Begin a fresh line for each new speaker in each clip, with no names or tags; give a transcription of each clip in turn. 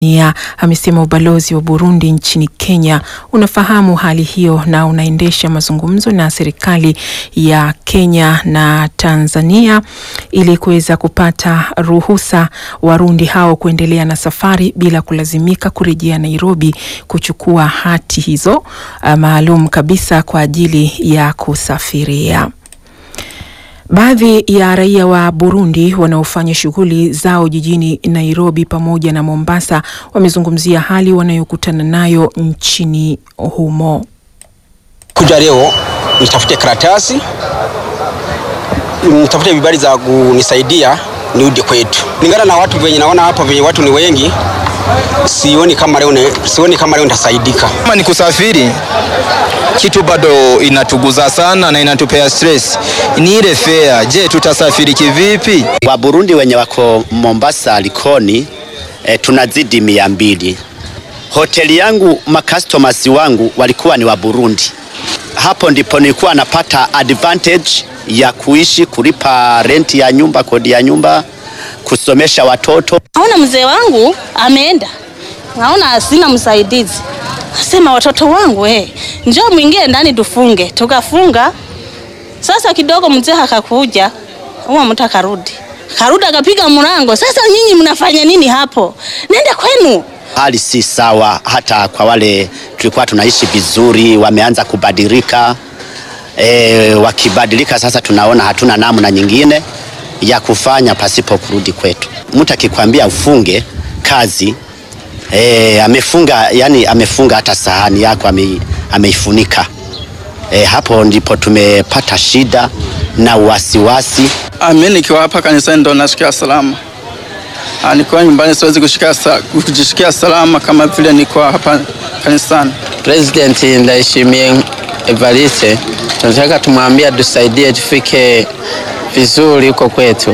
ya amesema ubalozi wa Burundi nchini Kenya unafahamu hali hiyo na unaendesha mazungumzo na serikali ya Kenya na Tanzania ili kuweza kupata ruhusa Warundi hao kuendelea na safari bila kulazimika kurejea Nairobi kuchukua hati hizo uh, maalum kabisa kwa ajili ya kusafiria. Baadhi ya raia wa Burundi wanaofanya shughuli zao jijini Nairobi pamoja na Mombasa wamezungumzia hali wanayokutana nayo nchini humo.
Kuja leo nitafute karatasi, nitafute vibali za kunisaidia nirudi kwetu. Lingana na watu venye naona hapa, venye watu ni wengi, sioni kama leo, sioni kama leo nitasaidika.
Kama ni kusafiri kitu bado inatuguza sana na inatupea stress ni ile fare. Je, tutasafiri kivipi?
Wa Burundi wenye wako Mombasa Likoni e, tunazidi mia mbili. Hoteli yangu makastomers wangu walikuwa ni wa Burundi. Hapo ndipo nilikuwa napata advantage ya kuishi, kulipa renti ya nyumba, kodi ya nyumba, kusomesha watoto.
Naona mzee wangu ameenda, naona sina msaidizi Asema watoto wangu eh, njoo mwingie ndani tufunge. Tukafunga. Sasa kidogo mzee akakuja, huwa mtu akarudi, karudi akapiga mlango. Sasa nyinyi mnafanya nini hapo? Nenda kwenu.
Hali si sawa, hata kwa wale tulikuwa tunaishi vizuri, wameanza kubadilika. E, wakibadilika sasa, tunaona hatuna namna nyingine ya kufanya pasipo kurudi kwetu. Mtu akikwambia ufunge kazi E, amefunga yani, amefunga hata sahani yako ame, ameifunika. E, hapo ndipo tumepata shida na wasiwasi.
Mimi nikiwa hapa kanisani ndo nasikia salama, nikiwa nyumbani siwezi kujishikia salama kama vile niko hapa kanisani.
President Ndayishimiye Evariste tunataka tumwambia tusaidie tufike vizuri huko kwetu.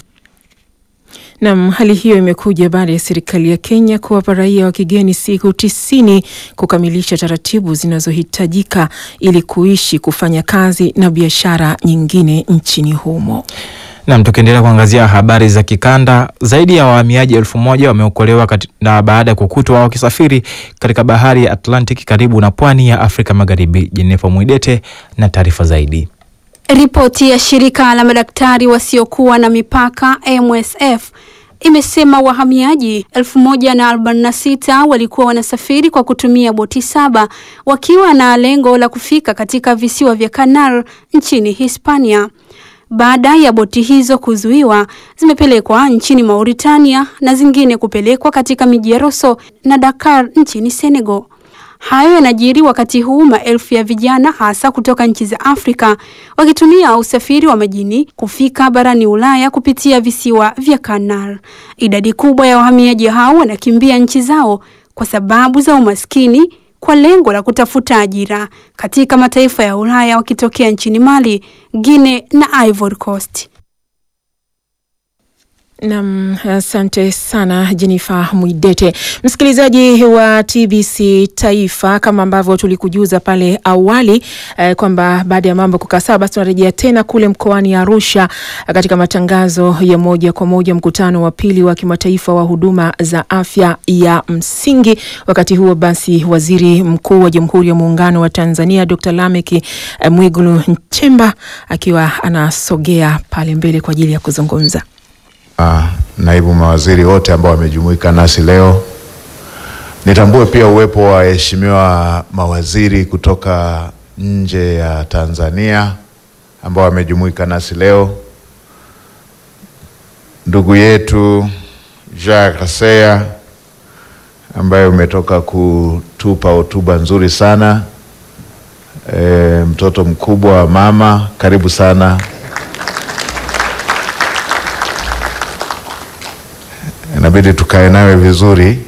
Nam, hali hiyo imekuja baada ya serikali ya Kenya kuwapa raia wa kigeni siku tisini kukamilisha taratibu zinazohitajika ili kuishi, kufanya kazi na biashara nyingine nchini humo.
Nam, tukiendelea kuangazia habari za kikanda, zaidi ya wahamiaji elfu moja wameokolewa na baada ya kukutwa wakisafiri katika bahari ya Atlantic karibu na pwani ya Afrika Magharibi. Jenefa Mwidete na taarifa zaidi.
Ripoti ya shirika la madaktari wasiokuwa na mipaka MSF imesema wahamiaji 1046 walikuwa wanasafiri kwa kutumia boti saba wakiwa na lengo la kufika katika visiwa vya Canal nchini Hispania. Baada ya boti hizo kuzuiwa, zimepelekwa nchini Mauritania na zingine kupelekwa katika miji ya Rosso na Dakar nchini Senegal. Hayo yanajiri wakati huu maelfu ya vijana hasa kutoka nchi za Afrika wakitumia usafiri wa majini kufika barani Ulaya kupitia visiwa vya Canal. Idadi kubwa ya wahamiaji hao wanakimbia nchi zao kwa sababu za umaskini kwa lengo la kutafuta ajira katika mataifa ya Ulaya wakitokea nchini Mali, Guinea na Ivory Coast.
Nam, asante sana Jenifa Mwidete. Msikilizaji wa TBC Taifa, kama ambavyo tulikujuza pale awali eh, kwamba baada ya mambo kukaa sawa, basi tunarejea tena kule mkoani Arusha katika matangazo ya moja kwa moja, mkutano wa pili wa kimataifa wa huduma za afya ya msingi. Wakati huo basi, waziri mkuu wa Jamhuri ya Muungano wa Tanzania Dr. Lameki eh, Mwigulu Nchemba akiwa anasogea pale mbele kwa ajili ya kuzungumza.
Uh, naibu mawaziri wote ambao wamejumuika nasi leo. Nitambue pia uwepo wa waheshimiwa mawaziri kutoka nje ya Tanzania ambao wamejumuika nasi leo. Ndugu yetu Jacques Kaseya ambaye umetoka kutupa hotuba nzuri sana. E, mtoto mkubwa wa mama, karibu sana. Inabidi tukae nawe vizuri.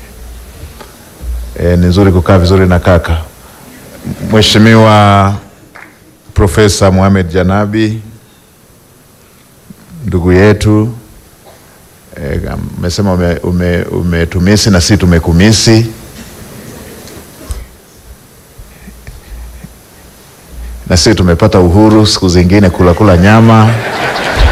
E, ni nzuri kukaa vizuri na kaka. Mheshimiwa Profesa Mohamed Janabi, ndugu yetu, umesema e, ume, umetumisi na sisi tumekumisi. Na sisi tumepata uhuru siku zingine kula kula nyama